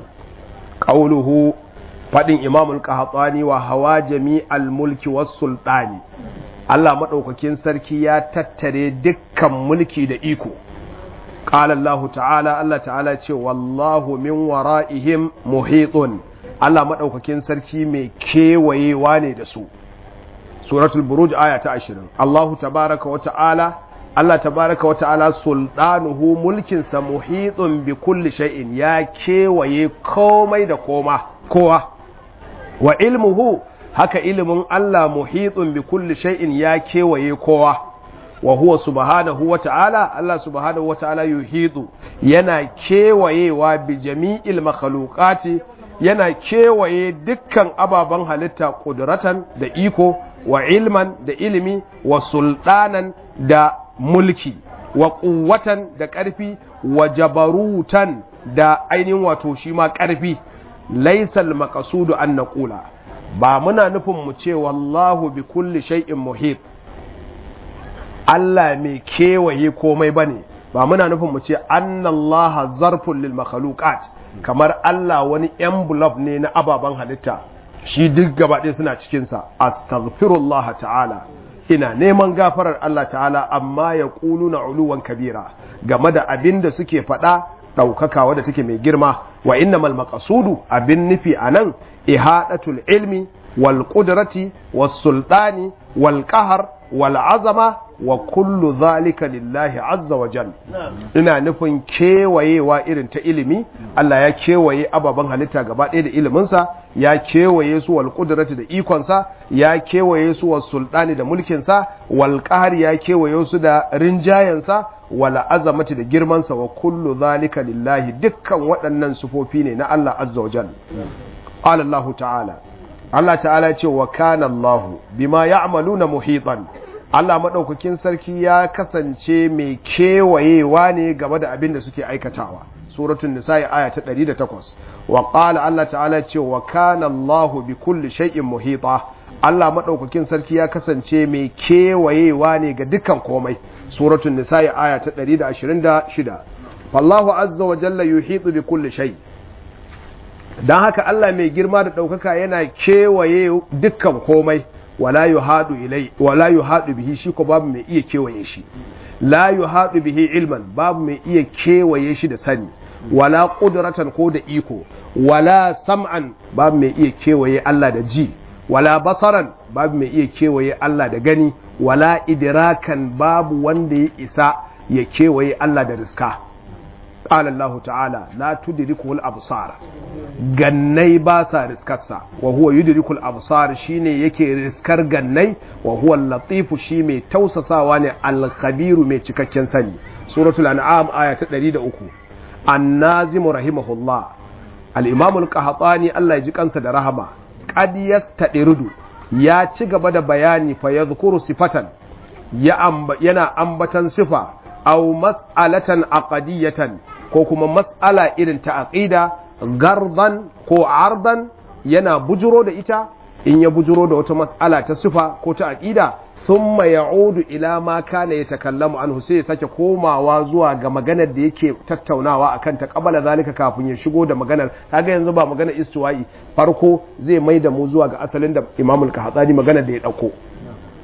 [SPEAKER 1] qauluhu fadin imamul qahtani wa hawa jami'al mulki was sultani Allah madaukakin sarki ya tattare dukkan mulki da iko قال الله تعالى الله تعالى ce wallahu min wara'ihim muhitun Allah madaukakin sarki mai kewayewa ne da su suratul buruj aya ta 20 Allahu tabaraka wa ta'ala Allah tabaraka wa ta'ala sultanuhu mulkin sa muhitun bi kulli shay'in ya kewaye komai da koma kowa wa ilmuhu haka ilimin Allah muhitun bi kulli shay'in ya kewaye kowa wa huwa subhanahu wa ta'ala Allah subhanahu wa ta'ala yuhidu yana kewayewa bi jami'il makhluqati yana kewaye dukkan ababen halitta kudratan da iko wa ilman da ilimi wa sultanan da mulki wa quwwatan da ƙarfi wa jabarutan da ainihin wato shi ma ƙarfi laisal maqasudu an naqula ba muna nufin mu ce wallahu bi kulli shay'in muhit Allah mai kewaye komai ba ne ba muna nufin mu ce annallaha zarfun lil makhluqat kamar Allah wani envelope ne na ababen halitta shi duk gaba ɗaya suna cikin sa astaghfirullah ta'ala ina neman gafarar Allah ta'ala amma ya na uluwan kabira game da abin da suke faɗa ɗaukaka wadda take mai girma wa innamal maqasudu abin nufi anan ihadatul ilmi wal qudrati was sultani wal qahr wal azama wa kullu zalika lillahi azza wa jal ina nufin kewayewa irin ta ilimi Allah ya kewaye ababen halitta gaba ɗaya da iliminsa ya kewaye su wal qudrati da ikonsa ya kewaye su wal sultani da mulkinsa wal qahr ya kewaye su da rinjayensa wal azamati da girmansa wa kullu zalika lillahi dukkan waɗannan sufofi ne na Allah azza wa jal qala Allah ta'ala Allah ta'ala ce wa kana Allah bima ya'maluna muhitan Allah maɗaukakin sarki ya kasance mai kewayewa ne game da abin da suke aikatawa suratun nisa'i aya ta 108 wa qala Allah ta'ala ce wa kana Allah bi kulli shay'in muhita Allah maɗaukakin sarki ya kasance mai kewayewa ne ga dukkan komai suratun nisa'i aya ta 126 fallahu azza wa jalla yuhitu bi kulli shay dan haka Allah mai girma da ɗaukaka yana kewaye dukkan komai wala yuhadu ilai wala yuhadu bihi shi ko babu mai iya kewaye shi la yuhadu bihi ilman babu mai iya kewaye shi da sani wala qudratan ko da iko wala sam'an babu mai iya kewaye Allah da ji wala basaran babu mai iya kewaye Allah da gani wala idrakan babu wanda ya isa ya kewaye Allah da riska قال الله تعالى لا تدركه الابصار gannai ba sa riskarsa wa huwa yudrikul absar shine yake riskar gannai wa huwa latifu shi mai tausasawa ne al-khabiru mai cikakken sani suratul an'am aya ta 103 an-nazim rahimahullah al-imam al-qahtani Allah ya ji kansa da rahama qad yastadirudu ya ci gaba da bayani fa yadhkuru sifatan ya amba, yana ambatan sifa aw mas'alatan aqdiyatan ko kuma mas'ala irin ta aqida gardan ko ardan yana bujuro da ita in ya bujuro da wata mas'ala ta sifa ko ta aqida thumma ya'udu ila ma kana yatakallamu anhu sai ya sake komawa zuwa ga maganar da yake tattaunawa akan ta kabala zalika kafin ya shigo da maganar kaga yanzu ba maganar istiwa'i farko zai mai da mu zuwa ga asalin da Imam al-Qahtani maganar da ya dauko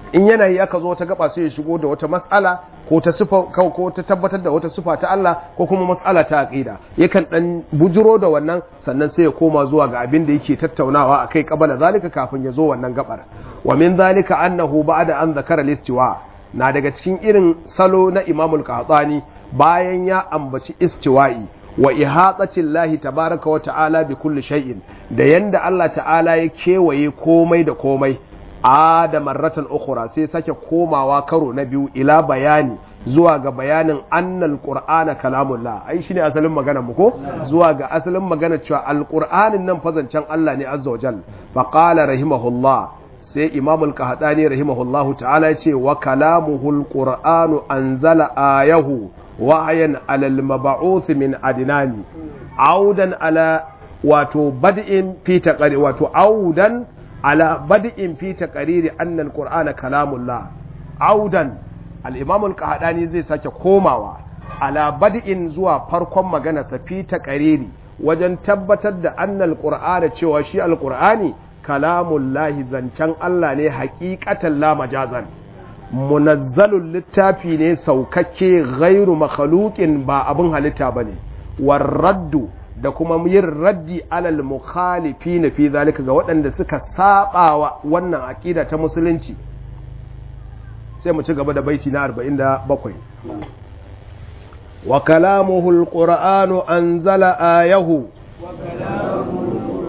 [SPEAKER 1] in yanayi aka zo wata gaba sai ya shigo da wata matsala ko ta sifa ko ta tabbatar da wata sifa ta Allah ko kuma matsala ta aqida yakan dan bujiro da wannan sannan sai ya koma zuwa ga abin da yake tattaunawa akai kabala zalika kafin ya zo wannan gabar wa min zalika annahu ba'da an zakara listiwa na daga cikin irin salo na Imamul Qahtani bayan ya ambaci istiwa'i wa ihatati Allah tabaraka wa ta'ala bi kulli shay'in da yanda Allah ta'ala ya kewaye komai da komai a da marratan ukhra sai sake komawa karo na biyu ila bayani zuwa ga bayanin annal qur'ana kalamullah ai shine asalin magana mu ko zuwa ga asalin magana cewa alqur'anin nan fazancen Allah ne azza wajal fa qala rahimahullah sai imam al-qahtani rahimahullahu ta'ala ya ce wa kalamuhul qur'anu anzala ayahu wahayan alal mab'uth min adnani audan ala wato bad'in fi taqari wato audan ala bad'in fi taqariri anna al-qur'ana kalamullah audan al-imam al-qahtani zai sake komawa ala bad'in zuwa farkon magana sa fi taqariri wajen tabbatar da anna al-qur'ana cewa shi al-qur'ani kalamullahi zancen Allah ne haƙiƙatan la majazan munazzalul littafi ne saukakke gairu makhluqin ba abin halitta bane warraddu da kuma yin raddi alal mukhalifi fi zalika ga waɗanda suka sabawa wannan aqida ta musulunci sai mu ci gaba da baiti na 47 wa kalamuhu alqur'anu anzala ayahu wa kalamuhu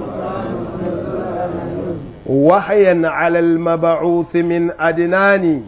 [SPEAKER 1] وحيا على المبعوث من أدنان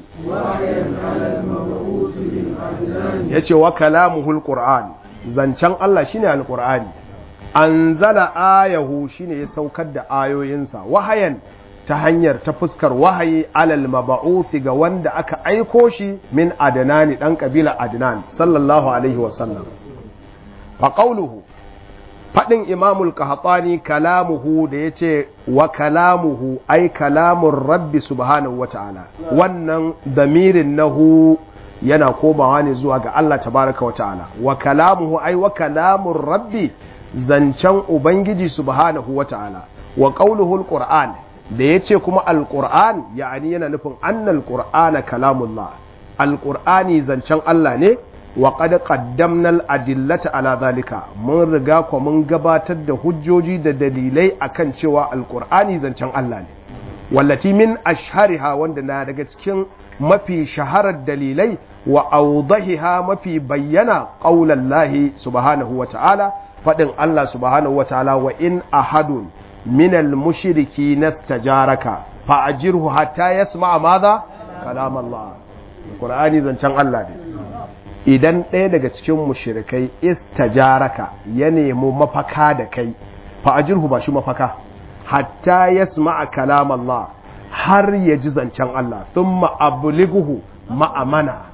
[SPEAKER 1] yace wa kalamuhul qur'an zancen Allah shine alqur'ani anzala ayahu shine ya saukar da ayoyinsa wahayan ta hanyar ta fuskar wahayi alal mab'uth ga wanda aka aiko shi min adnani dan kabila adnan sallallahu alaihi wasallam fa qawluhu faɗin imamul kahatsani kalamuhu da ya ce wa kalamuhu ai kalamun rabbi subhanahu wa ta'ala wannan damirin nahu yana komawa ne zuwa ga Allah tabaraka wa ta'ala wa kalamuhu ai wa kalamun rabbi zancen ubangiji subhanahu wa ta'ala wa qauluhu alquran da yace kuma alquran ya'ani yana nufin annal qur'ana kalamullah alqur'ani zancen Allah ne wa qad qaddamna al-adillata ala zalika mun riga ko mun gabatar da hujjoji da dalilai akan cewa alqur'ani zancen Allah ne wallati min ashhariha wanda na daga cikin mafi shaharar dalilai wa awdahiha mafi bayyana qaulallahi subhanahu wa ta'ala fadin Allah subhanahu wa ta'ala wa in ahadun min al-mushriki nastajaraka fa ajirhu hatta yasma'a madha kalam Allah alqur'ani zancen Allah ne idan ɗaya daga cikin mushirikai istajaraka ya nemi mafaka da kai fa'ajirhu ba shi mafaka hatta ya sma'a kalam Allah har ya ji zancen Allah sun ma'abuliguhu ma'amana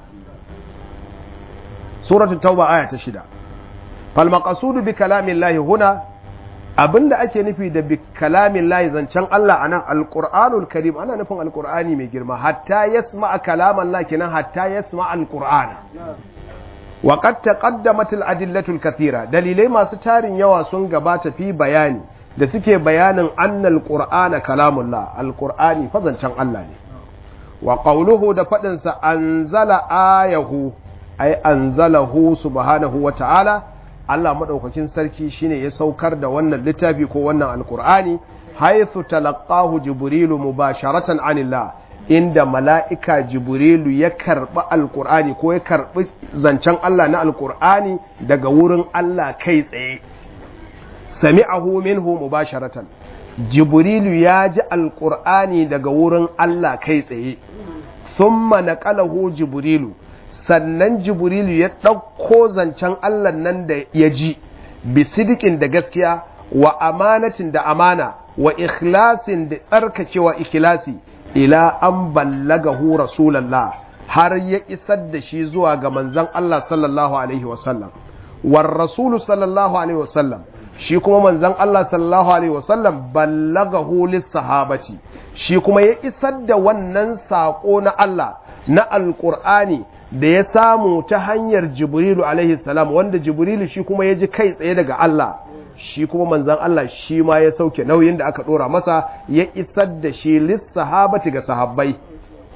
[SPEAKER 1] suratu tauba aya ta shida falmakasudu bi kalamin lahi huna abinda ake nufi da bi kalamin lahi zancen Allah a nan alƙur'anul karim ana nufin alƙur'ani mai girma hatta ya sma'a kalaman lahi kenan hatta ya sma'a alƙur'ana وقد تقدمت الأدلة الكثيرة دليلai masu tarin yawa sun gabata fi bayani da suke bayanin annal qur'ana kalamullah alqur'ani fazancan Allah ne wa qawluhu da fadin sa anzala ayahu ay anzalahu subhanahu wa ta'ala Allah madaukakin sarki shine ya saukar da wannan littafi ko wannan alqur'ani haythu talaqahu jibrilu mubasharatan anillah inda mala'ika jibrilu ya karɓi alƙur'ani ko ya karɓi zancen Allah na alƙur'ani daga wurin Allah kai tsaye sami'ahu minhu mubasharatan jibrilu ya ji alƙur'ani daga wurin Allah kai tsaye thumma naqalahu jibrilu sannan jibrilu ya ɗauko zancen Allah nan da ya ji bisidikin da gaskiya wa amanatin da amana wa ikhlasin da tsarkakewa ikhlasi ila an ballagahu rasulallah har ya isar da shi zuwa ga manzon Allah sallallahu alaihi wasallam war rasulu sallallahu alaihi wasallam shi kuma manzon Allah sallallahu alaihi wasallam ballagahu lis sahabati shi kuma ya isar da wannan sako na Allah na alqur'ani da ya samu ta hanyar jibrilu alaihi salam wanda jibrilu shi kuma ya ji kai tsaye daga Allah shi kuma manzan Allah shi ma ya sauke nauyin da aka dora masa ya isar da shi lissahabati ga sahabbai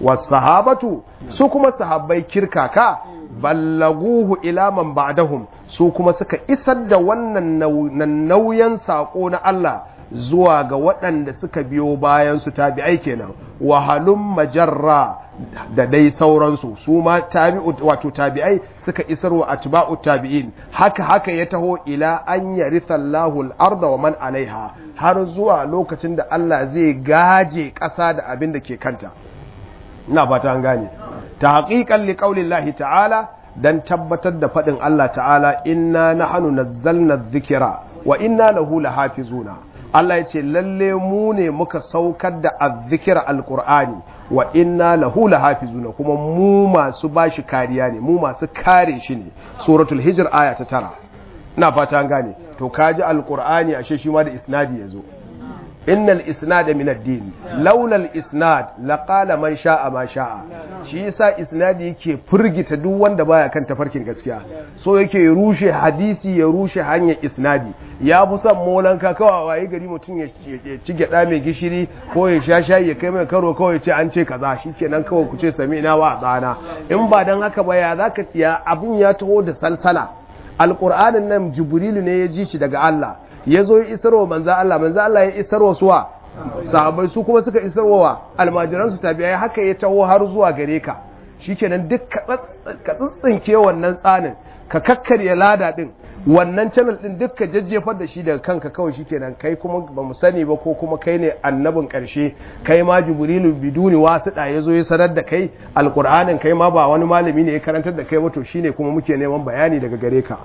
[SPEAKER 1] was sahabatu su kuma sahabbai kirkaka ballaguhu ila man ba'dahum su kuma suka isar da wannan nauyin sako na Allah zuwa ga waɗanda suka biyo bayan su tabi'ai kenan wahalun majarra da dai sauransu su ma tabi'u wato tabi'ai suka isar wa atba'u tabi'in haka haka ya taho ila an yaritha Allahu al-arda wa man alaiha har zuwa lokacin da Allah zai gaje ƙasa da abin da ke kanta ina fata an gane ta haƙiƙan liqaulillahi ta'ala dan tabbatar da faɗin Allah ta'ala inna nahnu nazzalna dhikra wa inna lahu lahafizuna Allah ya ce lalle mu ne muka saukar da azzikira alkur'ani wa inna lahu lahafizuna kuma mu masu bashi kariya ne mu masu kare shi ne suratul hijr aya ta tara ina fata an gane to kaji alkur'ani ashe shi ma da isnadi yazo innal isnada min ad-din laula al-isnad laqala man sha'a ma sha'a shi yasa isnadi yake furgita duk wanda baya kan tafarkin gaskiya so yake rushe hadisi ya rushe hanyar isnadi ya fi son molanka kawai waye gari mutum ya ci gyada mai gishiri ko ya sha shayi ya kai mai karo kawai ce an ce kaza shikenan kawai ku ce sami ina wa tsana in ba dan haka ba ya zaka ya abun ya taho da salsala alqur'anin nan jibrilu ne ya ji shi daga Allah ya zo ya isarwa manza Allah manza Allah ya isarwa suwa sahabai su kuma suka isarwa almajiransu tabi'ai haka ya taho har zuwa gare ka shikenan duk ka tsintsinke wannan tsanin ka kakkarya lada din wannan channel din duk ka jajjefar da shi daga kanka kawai shikenan kai kuma ba mu sani ba ko kuma kai ne annabin karshe kai ma jibrilu biduni wasiɗa ya zo ya sanar da kai alqur'anin kai ma ba wani malami ne ya karantar da kai ba to shine kuma muke neman bayani daga gare ka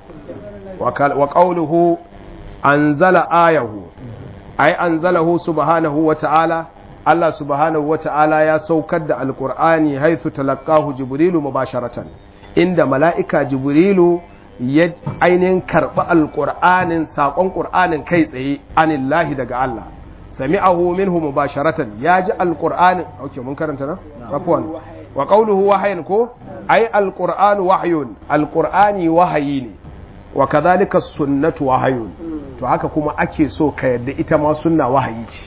[SPEAKER 1] wa qawluhu anzala ayahu ai anzalahu subhanahu wa ta'ala Allah subhanahu wa ta'ala ya saukar da alqur'ani haythu talaqahu jibrilu mubasharatan inda mala'ika jibrilu ya ainihin karɓi alqur'anin saƙon qur'anin kai tsaye anillahi daga Allah sami'ahu minhu mubasharatan ya ji alqur'anin okay mun karanta na afwan wa qawluhu wahyin ko ai alqur'anu wahyun alqur'ani wahayi ne wa kadhalika sunnatu wahayun to haka kuma ake so ka yadda ita ma sunna wahayi ce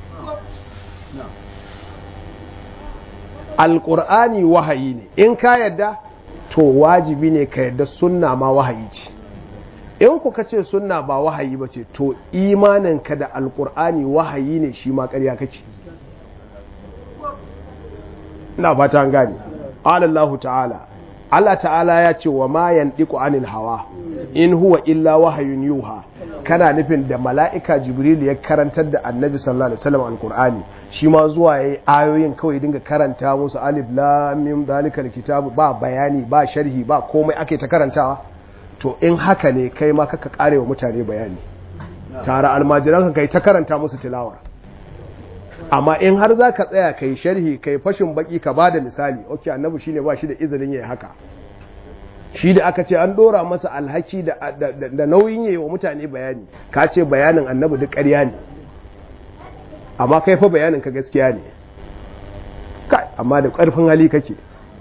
[SPEAKER 1] alqur'ani wahayi ne in ka yadda to wajibi ne ka yadda sunna ma wahayi ce in kuka ce sunna ba wahayi ba ce to imaninka da alqur'ani wahayi ne shi ma ƙarya kake ina fata an gane Allah ta'ala Allah ta'ala ya ce wa ma yandiku anil hawa in huwa illa wahayun yuha kana nufin da mala'ika jibril ya karantar da annabi sallallahu alaihi wasallam alqur'ani shi ma zuwa yayi ayoyin kawai dinga karanta musu alif lam mim zalikal kitab ba bayani ba sharhi ba komai ake ta karantawa to in haka ne kai ma kaka karewa mutane bayani tare almajiran kai ta karanta musu tilawar amma in har za ka tsaya kai sharhi kai fashin baki ka ba da misali ok annabi shine ba shi da izinin yayi haka shi da aka ce an dora masa alhaki da nauyin yayi wa mutane bayani ka ce bayanin annabi duk ƙarya ne amma kai fa bayanin ka gaskiya ne kai amma da ƙarfin hali kake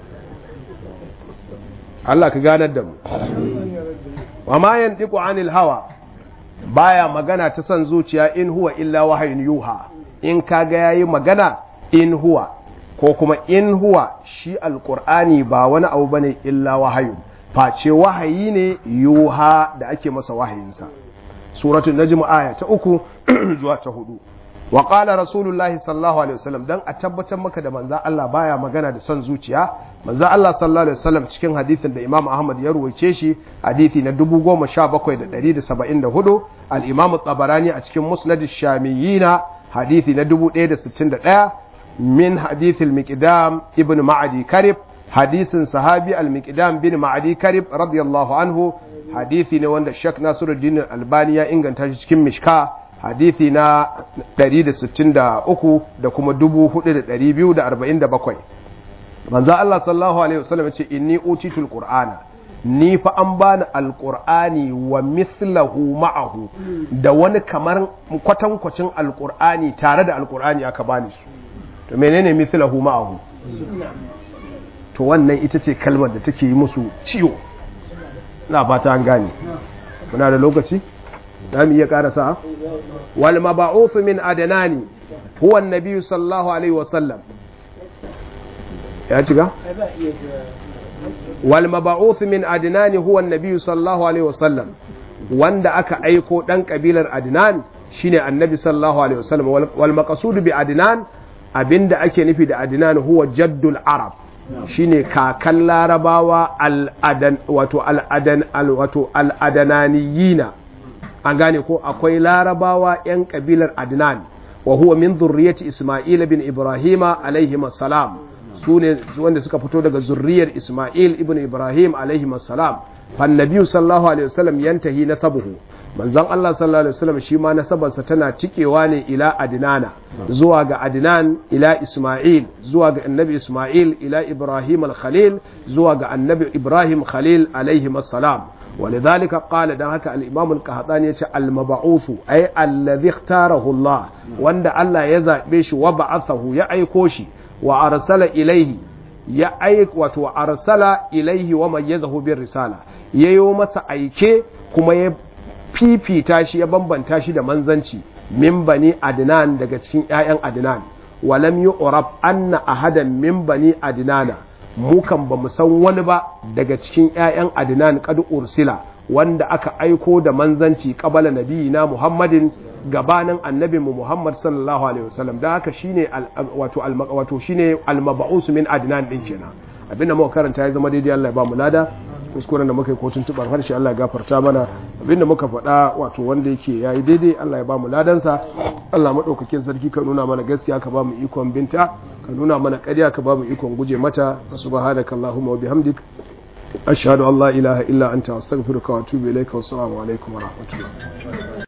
[SPEAKER 1] Allah ka ganar da mu wa ma yantiqu anil hawa baya magana ta son zuciya in huwa illa wahayin yuha in kaga yayi magana in huwa ko kuma in huwa shi alqur'ani ba wani abu bane illa wahayun face wahayi ne yuha da ake masa wahayinsa suratul najm aya ta uku zuwa ta hudu wa qala rasulullahi sallallahu alaihi wasallam dan a tabbatar maka da manzo Allah baya magana da son zuciya manzo Allah sallallahu alaihi wasallam cikin hadisin da Imam Ahmad ya ruwaice shi hadisi na 17774 al-Imam Tabarani a cikin Musnad ash-Shamiyyin hadisi na 1061 min hadith al-Miqdam ibn Ma'adi Karib hadisin sahabi al-Miqdam bin Ma'adi Karib radiyallahu anhu hadisi ne wanda Sheikh Nasiruddin Albani ya inganta shi cikin Mishka hadithi na 163 da kuma 4247 manzo Allah sallallahu alaihi wasallam ya ce inni utitul qur'ana ni fa an bani alqur'ani wa mithlahu ma'ahu da wani kamar kwatankwacin alqur'ani tare da alqur'ani aka bani su to menene mithlahu ma'ahu to wannan ita ce kalmar da take yi musu ciwo ina fata an gane muna da lokaci da mu iya karasa wal mab'uth min adnani huwa an-nabi sallallahu alaihi wasallam ya ciga wal mab'uth min adnan huwa an-nabi sallallahu alaihi wasallam wanda aka aiko dan kabilar adnan shine annabi sallallahu alaihi wasallam wal maqsud bi adnan abinda ake nufi da adnan huwa jaddul arab shine kakan larabawa al-adan wato al-adan wato al-adananiyina an gane ko akwai larabawa yan kabilar adnan wa huwa min zurriyati isma'il bin ibrahima alaihi salam su ne wanda suka fito daga zurriyar isma'il ibn ibrahim alaihi salam fannabiyu sallallahu alaihi wasallam yantahi nasabuhu manzon Allah sallallahu alaihi wasallam shi ma nasabarsa tana cikewa ne ila adnana zuwa ga adnan ila isma'il zuwa ga annabi isma'il ila ibrahim al-khalil zuwa ga annabi ibrahim khalil alaihi salam ولذلك قال ده هكا الإمام القهطاني يتي المبعوث أي الذي اختاره الله وند الله يزعبش وبعثه يأيكوشي وأرسل إليه يأيك وأرسل إليه وميزه بالرسالة يوم سأيكي كما يفيفي تاشي يبنبن تاشي ده منزنشي من بني أدنان ده cikin ‘ya'yan Adnan ولم يعرف أن أحدا من بني أدنان mukan ba mu san wani ba daga cikin 'ya'yan adinan kadu ursila wanda aka aiko da manzanci kabala nabiyina muhammadin gabanin annabin mu muhammad sallallahu alaihi wasallam da haka shine wato wato shine almab'us min adinan din kenan abinda muka karanta ya zama daidai Allah ya ba mu lada kuskuren da muka yi kotun tuban harshe Allah ya gafarta mana abinda muka faɗa wato wanda yake yayi daidai Allah ya ba mu ladansa Allah madaukakin sarki ka nuna mana gaskiya ka ba mu ikon binta ka nuna mana ƙarya ka ba mu ikon guje mata subhanaka allahumma wa bihamdik ashhadu an la ilaha illa anta astaghfiruka wa atubu ilayka wa assalamu alaikum wa rahmatullah